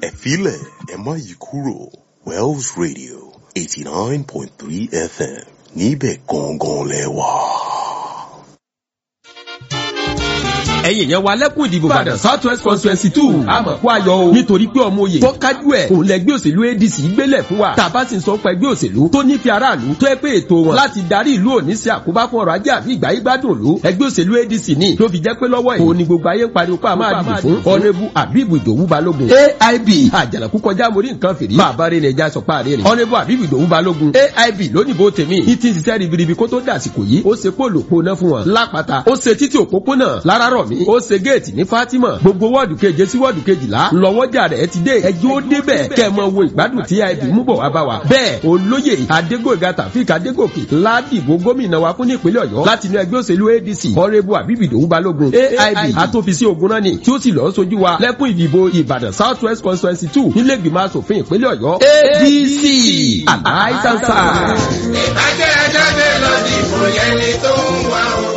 ẹ̀fílẹ̀ ẹ má yí kúrò Wells Radio eighty nine point three FM níbẹ̀ gangan lẹ wà. ẹ̀yin yẹn wa lẹ́kùn ìdìbò Ìbàdàn South West constituency two àmọ́ kó ayọ̀ o nítorí pé ọmọ oyè tó kájú ẹ̀ òun lẹ́gbẹ́ òṣèlú ADC gbélẹ̀ fún wa tàbá sì ń sọ pé ẹgbẹ́ òṣèlú tó nífẹ̀ẹ́ aráàlú tó ẹ pé ètò wọn láti darí ìlú òní sí àkóbá fún ọrọ̀ ajé àfi ìgbà yí gbádùn òlu ẹgbẹ́ òṣèlú ADC ní tó fi jẹ́ pé lọ́wọ́ yìí òun ni gbogbo ayé ń pariwo pé a máa dìbò fún ọ̀nẹ́bù àbíbù ìdòwú balógun AIB àjànàkú kọjá mórí nǹkan fìrí máa bá rẹ̀ ẹja sọ páàrí rẹ̀ ọ̀nẹ́bù àbíbù ìdòwú balógun AIB lónìbó tèmi ní ti ń ṣiṣẹ́ ribiribi kó tó dàsìkò yìí ó ṣe pòlò pòná fún wọn lápáta ó ṣe títí òpópónà lárárọ̀ mi ó ṣe géètì ní Fatima gbogbo wọ́ọ̀dù keje sí wọ́ọ̀dù kejìlá lọ́wọ́jà rẹ̀ ti dé ẹjọ́ ó débẹ̀ kẹ́ ẹ mọ wo ìgbádùn tí AIB mú bọ̀ wá bá wa bẹ́ẹ̀ olóyè Adégòkè Tàfíìk Adégòkè ládìbò gómìnà wa fún nípínlẹ̀ Ọ̀yọ́ láti inú ẹgbẹ́ òṣèlú ADC ọ̀rẹ́bù àbíbìdòwú balógun AIB àtòfisí ogun náà ni tí ó sì lọ́ọ́ sojú wa lẹ́kùn ìdìbò Ìbàdàn South West constituency two nílé ìgbìmọ̀ asòfin ìpínlẹ̀ Ọ̀yọ́ ADC àdáìsánsá. ìbàjẹ́ ajáde lọ dìbò yẹn ni tó ń wá o.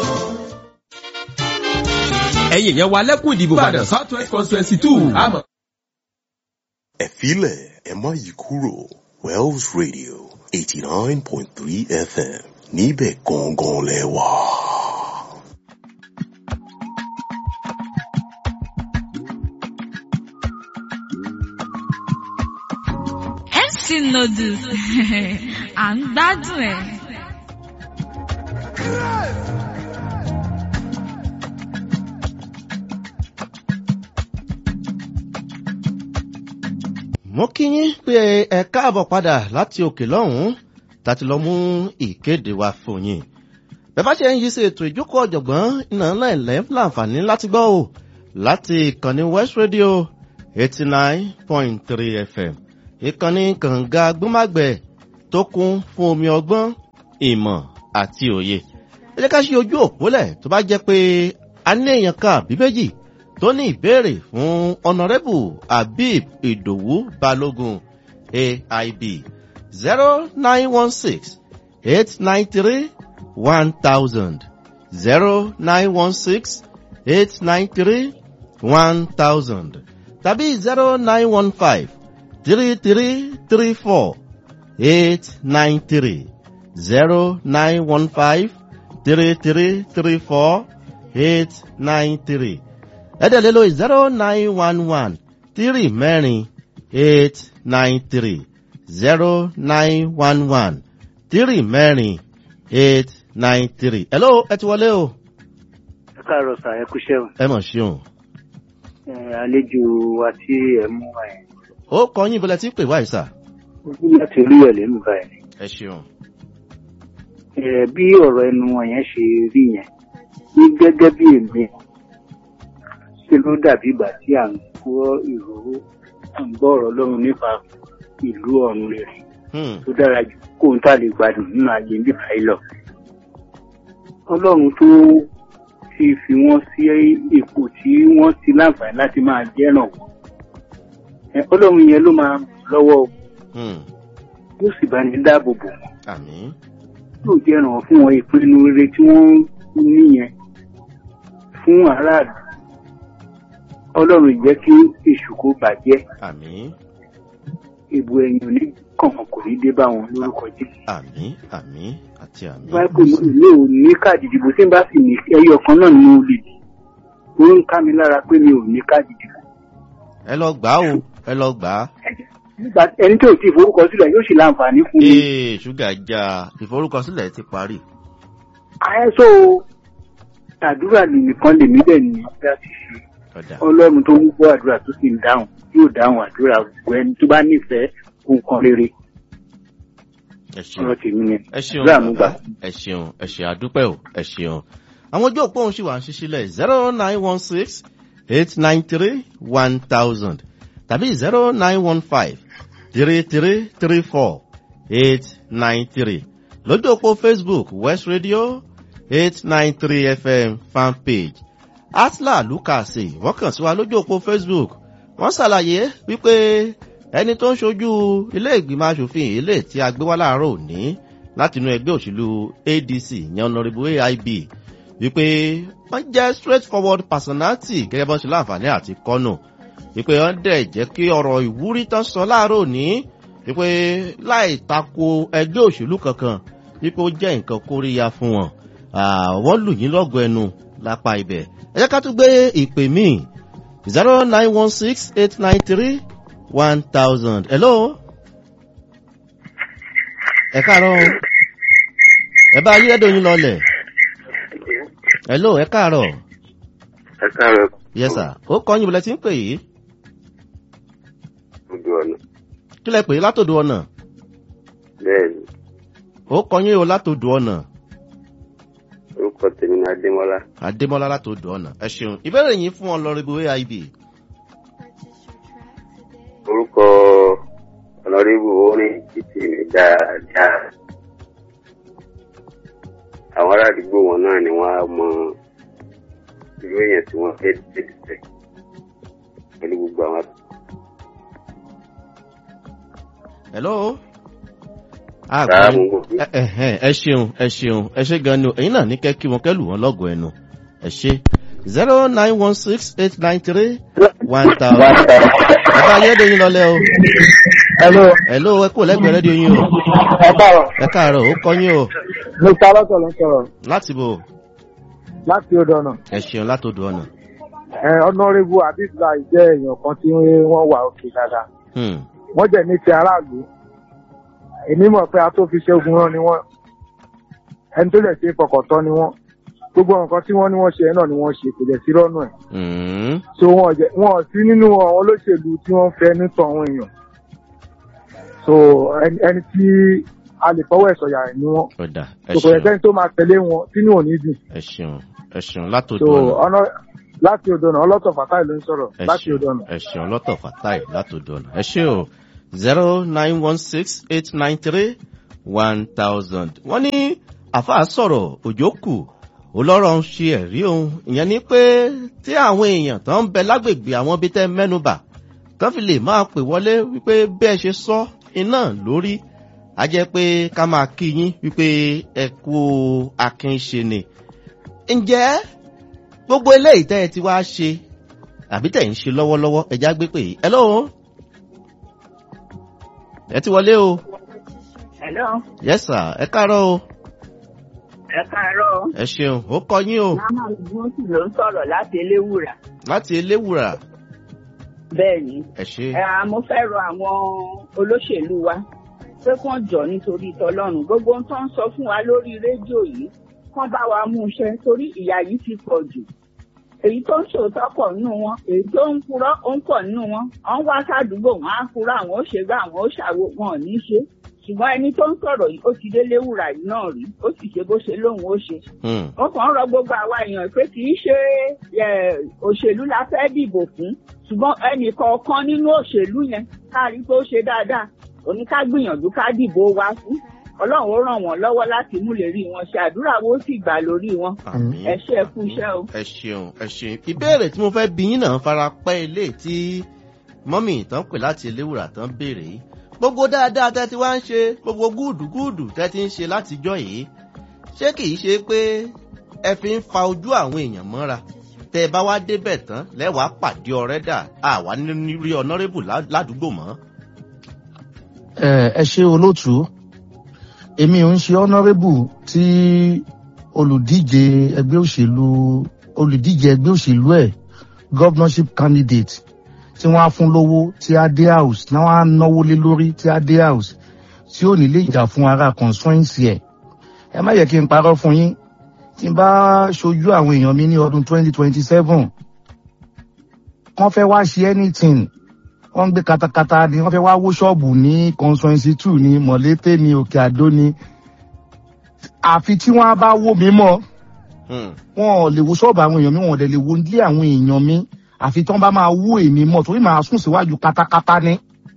ẹ̀yin yẹn wa lẹ́kùn ìdìbò Ìbàdàn South West constituency two àmọ́. ẹ̀fílẹ̀ ẹ má yí kúrò Wells Radio eighty nine point three FM níbẹ̀ gangan lẹ wà. MC Noodles à ń gbádùn ẹ̀. mo kí yín pé ẹ káàbọ̀ padà láti òkè lọ́hùn-ún láti lọ mú ìkéde wa fún yín. bẹ́ẹ̀ bá ṣe ń yí sí ètò ìjókòó ọ̀jọ̀gbọ́n iná ńlá ilẹ̀ ń láǹfààní láti gbọ́ ò láti ìkànnì West Radio eighty nine point three FM ìkànnì kànga gbọ́mágbẹ̀ tó kún fún omi ọgbọ́n ìmọ̀ àti òye. ẹ jẹ́ ká ṣe ojú òpólẹ̀ tó bá jẹ́ pé a ní èèyàn kan àbí méjì tó ní ìbéèrè fún ọ̀nàrẹ́bù Habib Ìdòwú Balógun AIB zero nine one six eight nine three one thousand zero nine one six eight nine three one thousand tàbí zero nine one five three three three four eight nine three zero nine one five three three three four eight nine three ẹ̀dẹ̀lẹ́ lórí zero nine one one three mẹ́rin eight nine three zero nine one one three mẹ́rin eight nine three. hello ẹ ti wọlé o. ẹ káàárọ̀ sà ẹ kúṣẹ́ o ẹ mọ̀ ṣeun. ẹ àlejò wa tí ẹ mú wa yẹn ó kọ yín ìbọlẹ̀ tí ń pè wáyé sà. ojú láti rí ẹ lẹ́nu báyìí ẹ ṣeun. ẹ bí ọ̀rọ̀ ẹnu wọn yẹn ṣe rí yẹn ní gẹ́gẹ́ bí èmi ṣe ló dàbí ìgbà tí à ń gbọ́ ìró à ń gbọ́ ọ̀rọ̀ Ọlọ́run nípa ìlú ọ̀run rere Hmm, tó dára jù kó n tá lè gbádùn nínú ayé nípa yìí lọ. Ọlọ́run tó ti fi wọ́n sí ipò tí wọ́n ti láǹfààní láti máa jẹ́ràn wọ́n. Ẹ, Ọlọ́run yẹn ló máa ràn wọ́n lọ́wọ́ o, hmm, yóò sì bá ní dáàbò bò wọ́n. àmín. Yóò jẹ́ràn fún wọn ìpinnu rere tí wọ́n ní yẹn fún aráàlú. Ọlọ́run jẹ́ kí èṣù kó bàjẹ́ àmín. ìbò ẹ̀yìn òní kọ̀ọ̀kan kò ní dé bá wọn lórúkọ Jésù. àmín àmín àti àmín. báyìí pé mi ò ní káàdì ìdìbò tí n bá sì ní ẹyọ kan náà ni mo lè dì ó ń ká mi lára pé mi ò ní káàdì ìdìbò. ẹ lọ gbà á o ẹ lọ gbà á. nígbà ẹni tí ò tí ì forúkọ sílẹ̀ yóò sì láǹfààní fún mi. ee ṣúgà já ìforúkọsílẹ̀ ti parí. àyẹ̀sọ́ àdúrà nìkan lèmi dẹ̀ ní láti ṣe ọ̀dà ọlọ́run tó ń gbọ́ àdúrà tó sì ń dáhùn yóò dáhùn àdúrà gbogbo ẹni tó bá nífẹ̀ẹ́ nǹkan rere ẹ ṣeun. ọ̀rọ̀ tèmi ni ẹ ṣeun àdúrà mú gbà. bàbá ẹ ṣeun ẹ ṣe àdúpẹ́ o ẹ ṣeun. àwọn ojú òpó òun ṣì wà ń ṣíṣílẹ̀ zero nine one six eight nine three one thousand tàbí zero nine one five three three three four eight nine three lójú òpó Facebook West Radio eight nine three FM fan page atla lukasi wọ́n kàn sí wa lójú òpó Facebook wọ́n ṣàlàyé wípé ẹni tó ń ṣojú ilé ìgbìmọ̀ asòfin ilé tí a gbé wá láàárọ̀ òní láti inú ẹgbẹ́ òṣèlú ADC yan honourable AIB wípé wọ́n jẹ́ straight forward personality gẹ́gẹ́ bọ́n ṣe láǹfààní àti kọ́nù wípé wọ́n dẹ̀ jẹ́ kí ọ̀rọ̀ ìwúrí tán sọ láàárọ̀ òní wípé láì tako ẹgbẹ́ òṣèlú kankan wípé ó jẹ́ nǹkan kóríyá fún wọn wọ́n lù yín lọ́gọ̀ ẹnu lápá ibẹ̀ ẹ jẹ́ ká tún gbé ìpè míì zero nine one six eight nine three one thousand hello ẹ káàárọ̀ ẹ bá ayé ẹ̀dọ̀ yín lọlẹ̀ hello ẹ káàárọ̀ ẹ káàárọ̀ yes sir ó kọ́ yín bọ̀lẹ́ tí ń pè yìí ojú ọ̀nà kí lẹ pè é látòdò ọ̀nà bẹ́ẹ̀ ni ó kọ́ yín o látòdò ọ̀nà orúkọ tèmi ní adémọlá adémọlá látòdò ọ̀nà ẹ ṣeun ìbéèrè yín fún ọlọ́rìbù aib orúkọ ọ̀nàrẹ́bù orin títì mi dáadáa àwọn ará àdúgbò wọn náà ni wọ́n á mọ irú èèyàn tí wọ́n fẹ́ tẹ̀lé pẹ̀lú gbogbo àwọn hello Sáà mú gbogbo. ẹ ẹ ẹ ṣeun ẹ ṣeun ẹ ṣe gan ni o ẹ̀yin náà ní kẹ́ kí wọn kẹ́ lù wọ́n lọ́gọ̀ ẹnu ẹ ṣe zero nine one six eight nine three one thousand ẹ bá ayé ẹ̀dọ̀ yín lọlẹ́ o Hello, hello ẹ kú lẹ́gbẹ̀ẹ́ rédíò yín o ẹ káàárọ̀. ẹ káàárọ̀ ó kọ́ yín o Mr. Alọ́tọ̀ ló ń sọ̀rọ̀ láti bò láti odò ọ̀nà. ẹ ṣeun látòdò ọ̀nà. Ẹ Honourable Abdullahi jẹ́ èèyàn kan tí wọ́n wà òkè dáadáa. Hmm. Wọ́n jẹ̀ ní ti aráàlú. Èmi mọ̀ pé a tó fi ṣe ogun rán ni wọ́n. Ẹni tó lè ṣe fọkàntán ni wọ́n. Gbogbo nǹkan tí wọ́n ní wọ́n ṣe náà ni wọ́n ṣe kò jẹ́ sí rọ́nù ẹ̀. Hmm. So wọn ò jẹ́- wọn ò sí nínú àwọn olóṣèlú tí wọ́n fẹ́ nítọ̀ àwọn èèyàn. So ẹni ẹni tí a lè fọwọ́ ẹ̀ sọ̀yà ẹ̀ ni wọ́n. ọ̀dà ẹ So kò yẹ ṣeun kẹ́ni tó máa tẹ̀lé wọn sínú òní dùn. ẹ ṣeun ẹ ṣeun látòdò so ọ̀nà. ọ̀nà láti odò náà ọlọ́tọ̀ fàtáì ló ń sọ̀rọ̀ ẹ láti ṣeun odò náà. ẹ ṣeun lọ́tọ̀ fatai látòdò ọ̀nà ẹ ṣe o zero nine one six eight nine three one thousand. wọ́n ní àfa sọ̀rọ̀ òjò kù olọ́rọ̀ ń ṣe ẹ̀rí òun ìyẹn ni pé tí àwọn èèyàn tó ń bẹ lágbègbè àwọn ibi tẹ́ mẹ́nubà kán fi lè máa pè wọlé wípé bẹ́ẹ̀ ṣe sọ iná lórí a jẹ́ pé ká máa kí yín wípé ẹ kú akínṣe ni. ǹjẹ́ gbogbo eléyìí tẹ́ ẹ ti wá ṣe àbí tẹ̀ ń ṣe lọ́wọ́lọ́wọ́ ẹja gbé pè é ẹ lóhùn ẹ ti wọlé o Hello, yes sir ẹ káàárọ̀ o ẹ káàárọ̀. ẹ ṣeun ó kọ yín o Màmá Gbósì ló ń sọ̀rọ̀ láti Eléwùrà. láti eléwùrà Bẹ́ẹ̀ ni, ẹ ṣe ẹ à, mo fẹ́ rọ àwọn olóṣèlú wa pé kán jọ nítorí tọlọ́run. Gbogbo ohun tó ń sọ fún wa lórí rédíò yìí, kán bá wa mú iṣẹ́ torí ìyà yìí ti pọ̀ jù. Èyí tó ń ṣòótọ́ pọ̀ nínú wọn, èyí tó ń purọ́ ó ń pọ̀ nínú wọn. Wọ́n wá sádùúgbò, wọ́n á purọ́ àwọn ó ṣe gbá àwọn ó ṣàwo wọn ò ní ṣe. Ṣùgbọ́n ẹni tó ń sọ̀rọ̀ yìí, ó ti dé Léwùrà yìí náà rí, ó sì ṣe bó ṣe lóun ó ṣe Hmm. wọ́n kàn ń rọ gbogbo àwa èèyàn pé kì í ṣe ẹ, òṣèlú la fẹ́ dìbò fún ṣùgbọ́n ẹnì kọ̀ọ̀kan nínú òṣèlú yẹn ká rí pé ó ṣe dáadáa òní ká gbìyànjú ká dìbò wa fún ọlọ́run ó ràn wọ́n lọ́wọ́ láti mú lè rí wọn ṣe àdúrà wo sì gbà lórí wọn Àmín. ẹ ṣe ẹ kú iṣẹ́ o. ẹ ṣeun ẹ ṣeun ìbéèrè tí mo fẹ́ bí yín náà fara pẹ́ ilé tí mọ́mì tán pè láti eléwùrà tán béèrè yìí gbogbo dáadáa tẹ́ ti wá ń ṣe gbogbo gúùdù gúùdù tẹ́ ti ń ṣe látijọ́ yìí ṣé kìí ṣe pé ẹ fi ń fa ojú àwọn èèyàn mọ́ra tẹ́ ẹ bá wá débẹ̀ tán lẹ́wàá pàdé ọ̀rẹ́ dà àwa ní rí ọ̀nàrẹ́bù ládùúgbò mọ́. ẹ ẹ ṣe olóòtú èmi ò ń ṣe honourable tí olùdíje ẹgbẹ́ òṣèlú olùdíje ẹgbẹ́ òṣèlú ẹ̀ governorship candidate tí wọ́n á fún lówó tí á dé house tí wọ́n á náwó lé lórí tí á dé house tí ò ní lè jà fún ara constituency ẹ̀ ẹ má yẹ kí n parọ́ fún yín tí n bá ṣojú àwọn èèyàn mi ní ọdún twenty twenty seven wọ́n fẹ́ wá ṣe anything wọ́n ń gbé katakata ni wọ́n fẹ́ wá wó ṣọ́ọ̀bù ní constituency two ní mọ̀lété ní òkè àdó ni àfi tí wọ́n á bá wó mi mọ́ wọn ò lè wo ṣọ́ọ̀bù àwọn èèyàn mi wọn ò dẹ̀ lè wo ilé àwọn èèyàn mi àfi tí wọ́n bá máa wó èmi mọ́ torí màá sùn síwájú katakata ni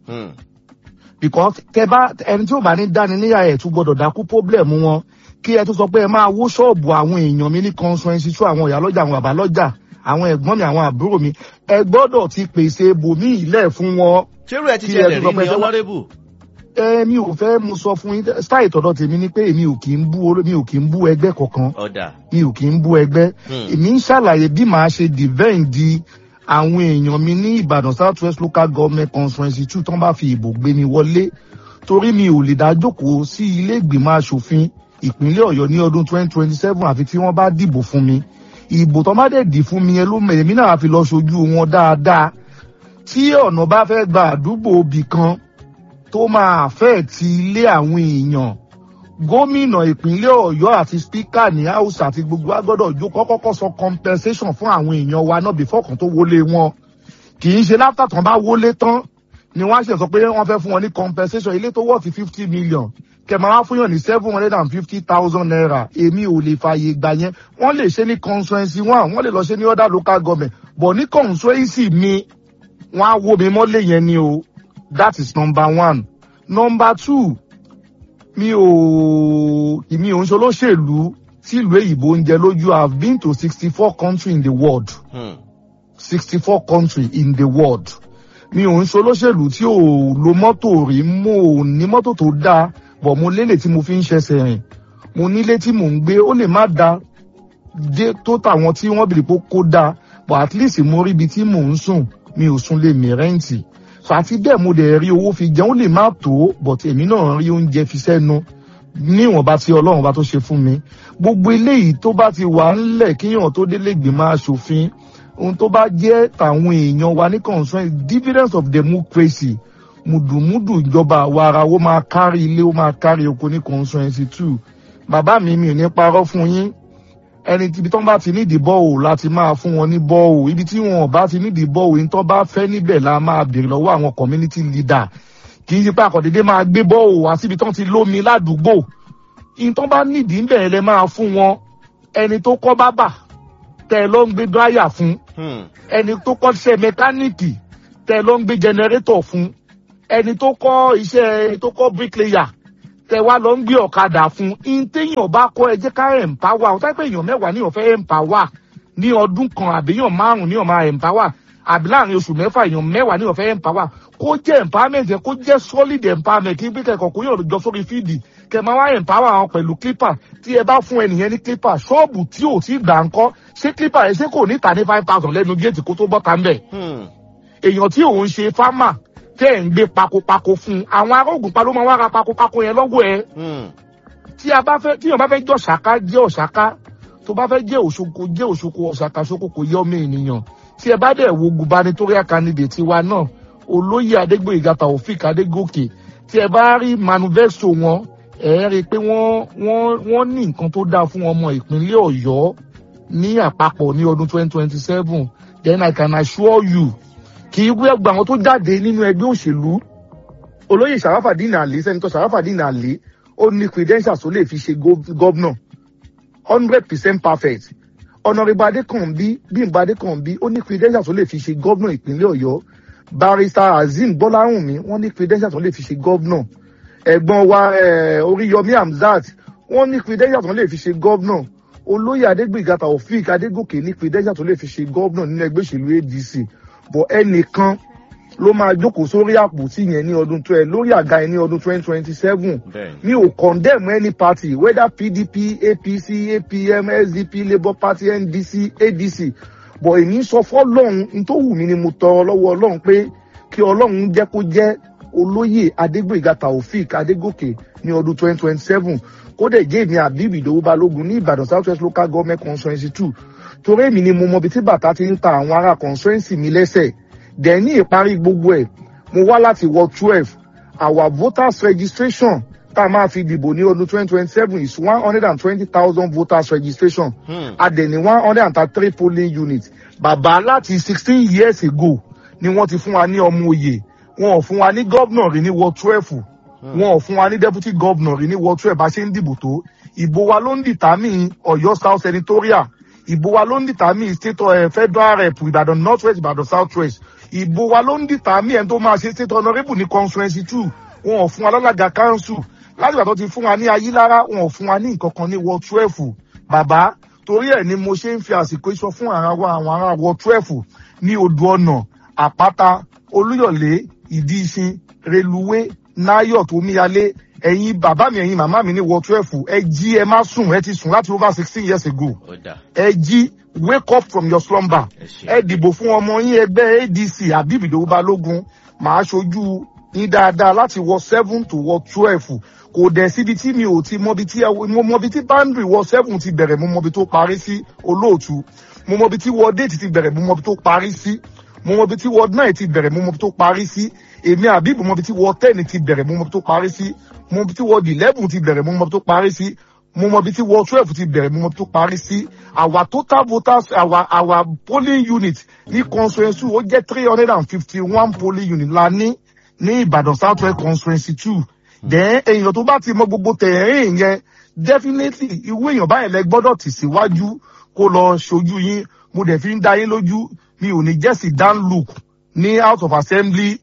because tẹ bá ẹni tí ò bá ní dání níyà ẹ̀ tún gbọ́dọ̀ dákú problem wọn kí ẹ tún sọ pé ẹ máa wó ṣọ́ọ̀bù àwọn èèyàn mi ní constituency two àwọn ìyá lọ́jà àwọn bàbá lọ́jà àwọn ẹ̀gbọ́n mi àwọn àbúrò mi ẹ gbọ́dọ̀ ti pèsè ibòmí ilẹ̀ fún wọn. ṣérú ẹ ti ṣẹlẹ̀ rí ní honourable. ẹ mi ò fẹ́ mu sọ fún yín style tọ̀dọ̀ tèmi ni pé èmi ò kì í bú olú mi ò kì í bú ẹgbẹ́ kankan ọ̀dà. mi ò kì í bú ẹgbẹ́ èmi ń ṣàlàyé bí màá ṣe defend di àwọn èèyàn mi ní ìbàdàn south west local government conference two tán bá fi ìbò gbé mi wọlé torí mi ò lè dá jókòó sí ilé ìgbìmọ̀ asòfin ìpínlẹ̀ ọ̀yọ́ ní ọdún twenty twenty seven àfi tí wọ́n bá dìbò fún mi ìbò tó má dẹ̀ dì fún mi yẹn ló mọ̀ èmi náà fi lọ ṣojú wọn dáadáa tí ọ̀nà bá fẹ́ gba àdúgbò òbí kan tó máa fẹ́ ti ilé àwọn èèyàn gómìnà ìpínlẹ̀ ọ̀yọ́ àti spíkà ní house àti gbogbo agbọ́dọ̀ jó kọ́kọ́kọ́ sọ compensation fún àwọn èèyàn wa náà before kan tó wọlé wọn kì í ṣe láfítà tán bá wọlé tán ni wọ́n á ṣe sọ pé wọ́n fẹ́ fún wọn ní compensation ilé tó wọ́ sí fifty million kẹmọ wá fún yàn ní seven hundred and fifty thousand naira èmi ò lè fààyè gbà yẹn wọ́n lè ṣe ní constituency one wọ́n lè lọ ṣe ní other local government but ní constituency mi wọ́n á wo mi mọ́lẹ̀ yẹn ni o that is number one number two mi ò mi ò ń ṣe olóṣèlú tí ìlú èyìnbó ń jẹ lójú i have been to sixty four countries in the world sixty four countries in the world mi ò ń ṣe olóṣèlú tí ò lo mọ́tò rí mo ò ní mọ́tò tó dáa bọ̀ mo lélẹ̀ tí mo fi ń ṣẹṣẹ̀ rìn mo nílé tí mò ń gbé ó lè má da dé tó tàwọn tí wọ́n bìrì pé kó da but at least mo rí ibi tí mò ń sùn mi ò sùn lè mí rẹ́ǹtì àti bẹ́ẹ̀ mo dẹ̀ rí owó fi jẹun ó lè má tó but èmi náà rí oúnjẹ fi sẹ́nu níwọ̀nba tí ọlọ́run bá tó ṣe fún mi gbogbo eléyìí tó bá ti wà ńlẹ̀ kíyàn tó délé gbìmọ̀ aṣòfin ohun tó bá jẹ́ tàwọn èèyàn wa ní concern dividends of democracy mùdùmùdù ìjọba àwa ara ó máa kárí ilé ó máa kárí oko ní constituency two bàbá mi mi ò ní parọ́ fún yín ẹni ibi tó ń bá ti nídìí bọ́ọ̀ láti máa fún wọn ní bọ́ọ̀ ibi tí wọn bá ti nídìí bọ́ọ̀ yìí tó bá fẹ́ níbẹ̀ la máa bèrè lọ́wọ́ àwọn community leader kì í ṣe pé àkọ́dédé máa gbé bọ́ọ̀ wá síbi tó ti lómi ládùúgbò yìí tó bá nídìí ń bẹ̀rẹ̀ lẹ máa fún wọn ẹni tó kọ́ bábà tẹ ló ń gbé dráyà fún ẹni tó kọ́ iṣẹ́ mẹkáníìkì tẹ ló ń gbé jẹnẹrétọ̀ fún ẹni tó kọ́ iṣẹ́ tó kọ́ bricklayer tẹ wá lọ ń gbé ọ̀kadà fún in téèyàn bá kọ́ ẹ jẹ́ ká empower ọ̀tá pé èèyàn mẹ́wàá níyàn fẹ́ empower ní ọdún kan àbí èèyàn márùn-ún níyàn máa empower àbí láàrin oṣù mẹ́fà èèyàn mẹ́wàá níyàn fẹ́ empower kó jẹ́ empowerment yẹn kó jẹ́ solid empowerment kí pípẹ́ kọ̀ọ̀kan yóò jọ sórí fíìdì kẹ máa wá empower àwọn pẹ̀lú clipper tí ẹ bá fún ẹnìyẹn ní clipper ṣọ́ọ̀bù tí ò tí gbà ń kọ́ ṣé clipper ẹ ṣé kò ní ta ní five thousand lẹ́nu géètì kó tó bọ́ ta ń bẹ̀. èèyàn tí òun ṣe farmer tẹ́ ẹ̀ ń gbé pakopako fún un àwọn arógùn pa ló máa wá ra pakopako yẹn lọ́wọ́ ẹ. tí a bá fẹ́ tí èèyàn bá fẹ́ jẹ́ ọ̀ṣàká jẹ́ ọ̀ṣàká tó bá fẹ́ jẹ́ òṣoko jẹ́ òṣoko ọ̀ṣàká ṣoko kò yẹ ọmọ ènìyàn tí ẹ bá dẹ̀ wo gubernatorial candidate wa náà olóyè adégbòyìgá taofik adégòkè tí ẹ bá rí manifesto wọn ẹ rí i pé wọ́n wọ́n wọ́n ní nǹkan tó dáa fún ọmọ ìpínlẹ̀ ọ̀yọ́ ní àpapọ̀ ní ọdún twenty twenty seven then i can assure you kì í wé gba àwọn tó jáde nínú ẹgbẹ́ òṣèlú olóyè sàràfàdínà àlè sẹ́nitọ́ sàràfàdínà àlè ó ní credentials tó lè fi ṣe gọ́vnà hundred percent perfect ọ̀nàrẹ́bà adékànbí bímbà adékànbí ó ní credentials tó lè fi ṣe gọ́vnà ìpínlẹ̀ ọ̀yọ́ barrister azeem bọ́láhùnmí wọ́n ní credentials tó lè fi ṣe gọ́vnà ẹ̀gbọ́n wa oríyọmí hamzat wọ́n ní credentials tó lè fi ṣe gọ́vnà olóyè adégbèga taofik adégòkè ní credentials tó lè fi ṣe gọ́vnà nínú ẹgbẹ́ òṣèlú adc bọ̀ ẹnìkan ló máa jókòó sórí àpótí yẹn ní ọdún tó ẹ lórí àga yẹn ní ọdún twenty twenty seven mi ò condemn any party whether pdp apc apm sdp labour party ndc adc bọ̀ èmi sọ fọlọ́run n tó wù mí ni mo tọrọ lọ́wọ́ ọlọ́run pé kí ọlọ́run jẹ́ kó jẹ́ olóyè adégbèga taofik adégòkè ní ọdún twenty twenty seven kó dẹ̀ jẹ́ èmi àbíbí ìdòwú balógun ní ìbàdàn south west local government constituency two torí èmi ni mo mọ ibi tí bàtà ti ń ta àwọn ará constituency mi lẹ́sẹ̀ dẹ̀ ní ìparí gbogbo ẹ̀ mo wá láti wọ twelve our voters registration tá a máa fi dìbò ní ọdún twenty twenty seven is one hundred and twenty thousand voters registration adẹ̀ ní one hundred and thirty three polling units bàbá láti sixteen years ago ni wọ́n ti fún wa ní ọmọ òye wọn ò fún wa ní gọ́vnà rí ní wọ twelve wọn ò fún wa ní deputy governor rí ní wọ twelve bá ṣe ń dìbò tó ìbò wa ló ń dìtámì ọ̀yọ́ south senatorial ìbò wa ló ń dìtámì state uh, federal rep ìbàdàn north west ìbàdàn south west ìbò wa ló ń dìtámì ẹni tó máa ṣe state honourable ní constituency two wọn ò fún wa lọ́làgà council láti ìgbà tó ti fún wa ní ayélára wọn ò fún wa ní nǹkan kan ní wọ twelve bàbá torí ẹ̀ ni mo ṣe ń fi àsìkò iṣọ fún ara wa àwọn ará wọ twelve ní odò ọ̀nà àpáta olúyọ̀lé ìdí ìṣin reluwé náyọ̀ tó míyalé ẹ̀yin bàbá mi ẹ̀yin màmá mi ní wọ twelve ẹ jí ẹ má sùn ẹ ti sùn láti over sixteen years ago ó dà ẹ jí wake up from your slumber ẹ ṣe ẹ dìbò fún ọmọ yín ẹgbẹ́ adc abibido balógun màá ṣojú yín dáadáa láti wọ seven to wọ twelve kò dẹ̀ síbi tí mi ò ti mọbi tí ẹ- mo mọbi tí boundary wọ seven ti bẹ̀rẹ̀ mo mọbi tó parí sí olóòtú mo mọbi tí wọ date ti bẹ̀rẹ̀ mo mọbi tó parí sí mo mọbi tí wọ nine ti bẹ̀rẹ̀ mo mọbi tó parí sí èmi àbíbù mọbi tí wọ ten ti bẹ̀rẹ̀ mo mọbi tó parí sí mo mọbi tí wọ eleven ti bẹ̀rẹ̀ mo mọbi tó parí sí mo mọbi tí wọ twelve ti bẹ̀rẹ̀ mo mọbi tó parí sí our total voters our our polling unit ní constituency ó jẹ́ three hundred and fifty one polling unit la ní ní ìbàdàn south west constituency two then èèyàn tó bá ti mọ gbogbo tẹ̀rín yẹn definitely irú èèyàn báyìí lẹ gbọ́dọ̀ tì síwájú kó lọ ṣojú yín mo dẹ̀ fi ń dá yín lójú mi ò ní jẹ́sì dan luke ní house of assembly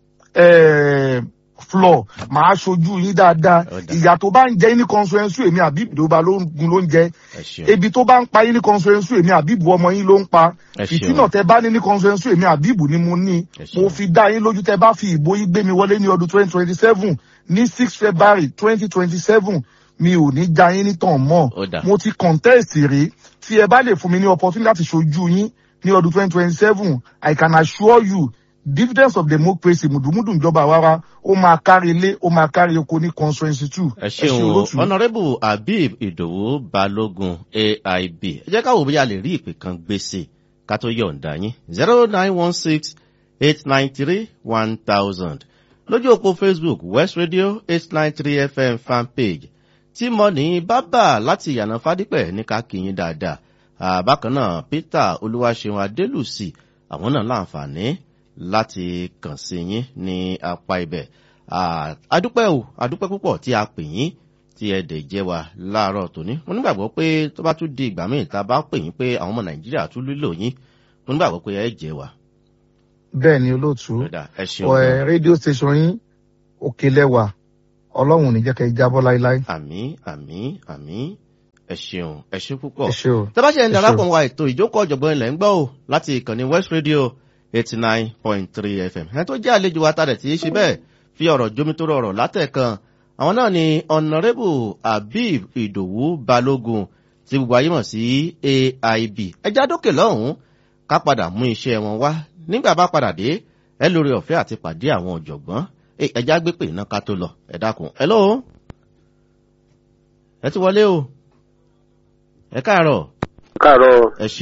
eh, floor màá ṣojú yín dáadáa Ó dáa. ìyà tó bá ń jẹ yín ní constituency èmi àbí ìdòba ló ń gun ló ń jẹ ẹ ṣeun ebi tó bá ń pa yín ní constituency èmi àbíbù ọmọ yín ló ń pa Ẹ ṣeun. ìtínà tẹ bá ní ní constituency èmi àbíbù ni mo ní Ẹ ṣeun. mo fi dá yín lójú tẹ bá fi ìbò yín gbé mi wọlé ní ọdún twenty twenty seven ní six february twenty twenty seven mi ò ní já yín nítàn mọ́ Ó dáa. mo ti contest rí tí ẹ bá lè fún mi ní opportunity láti ṣojú yín ní ọdún twenty twenty seven i can assure you dividends of democracy mùdùmùdù ìjọba àwara ó máa kárí ilé ó máa kárí oko ní constituency two ẹ ṣeun o honourable habib idowu balógun aib ẹ jẹ́ káwọ́ bóyá a lè rí ìpè kan gbèsè ká tó yọ̀ǹda yín zero nine one six eight nine three one thousand lójú òpó facebook west radio eight nine three fm fanpage tí mo ní bábà láti ìyànà fádípẹ̀ ní ká kí yín dáadáa Ah, bákan náà peter olúwaṣeun adélùsì àwọn náà láǹfààní láti kàn sí yín ní apá ibẹ̀ Ah, adúpẹ́ o adúpẹ́ púpọ̀ tí a pè yín tí ẹ dẹ̀ jẹ́ wa láàárọ̀ tòní mo nígbàgbọ́ pé tó bá tún di ìgbà míì tá a bá pè yín pé àwọn ọmọ nàìjíríà tún lílò yín mo nígbàgbọ́ pé ẹ jẹ́ wa. bẹ́ẹ̀ ni olóòtú Kódà, ẹ ṣeun ọ ẹ gan. rédíò station yín òkè lẹ́wà ọlọ́run ò ní jẹ́ kẹ́ ẹ jábọ́ láéláé àmì àmì àmì ẹ ṣeun ẹ ṣe púpọ̀. ẹ ṣe o. tẹ́ bá ṣe ń Ẹ darapọ̀ ṣé o. wa ètò ìjókòó ọ̀jọ̀gbọ́n ilẹ̀ ń gbọ́ o láti ìkànnì west radio eighty nine point three fm ẹni tó jẹ́ àlejò wa tàdẹ̀ tí í ṣe bẹ́ẹ̀ fi ọ̀rọ̀ jomitoro ọ̀rọ̀ látẹ̀kan àwọn náà ni honourable habib idowu balógun tí gbogbo ayé mọ̀ sí aib ẹja dókè lọ́hùn-ún ká padà mú iṣẹ́ wọn wá nígbà bá padà dé ẹ lórí ọ̀fẹ́ àti pàdé àwọn ọ̀jọ̀gbọ́n Ẹ, ẹja gbé pè iná ká tó lọ ẹ dákun ẹ lóo ẹ ti wọlé o ẹ káàárọ̀ káàárọ̀ ẹ ṣe.